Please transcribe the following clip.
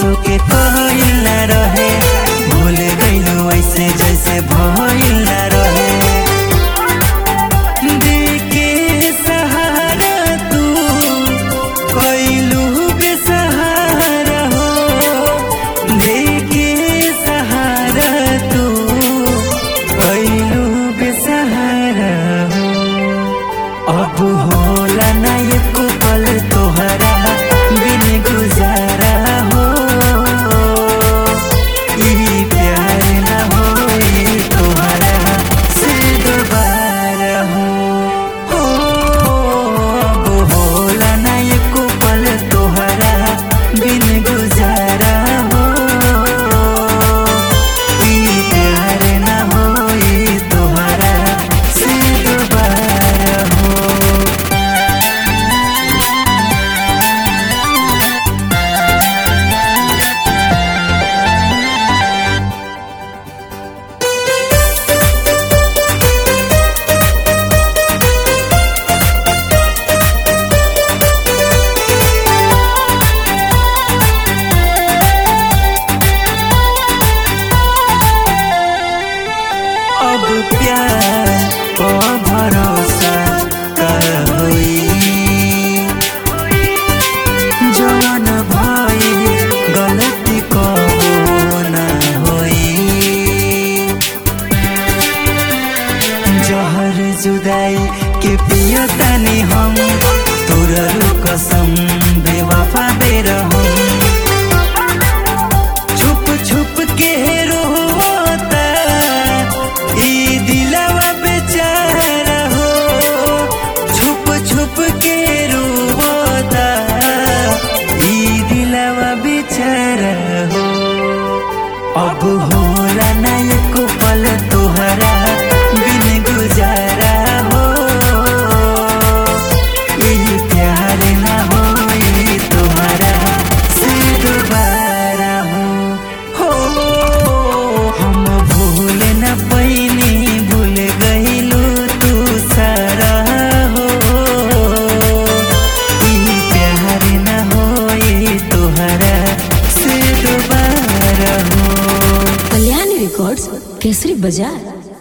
परसों के कहल न रहे भूल गइलू ऐसे जैसे भइल न रहे देके सहारा तू कैलू बेसहारा हो देके सहारा तू कैलू बेसहारा हो अब होला ना एको पल तोहरा बिन गुजारा हो ई प्यार ना होई तोहरा से दोबारा हो हो अब होला ना एको पल तोहरा बिन गुजारा हो ई प्यार ना होई तोहरा से दोबारा हो अब प्यार को भरोसा कर होई जवन भाई गलती को ना होई जहर जुदाई के पियतानी हम तोरल कसम बेवफा बेरहम छुप छुप के रोता ई दिलवा बेचारा हो छुप छुप के रोता ई दिलवा बेचारा हो अब होला ना एको पल तोहरा बिन गुजारा हो ई प्यार ना होई तोहरा से दोबारा हो हो हम भूल न पैनी भूल गइलू तू सारा हो ई प्यार न होई तोहरा से दोबारा हो कल्याणी रिकॉर्ड्स केसरी बाजार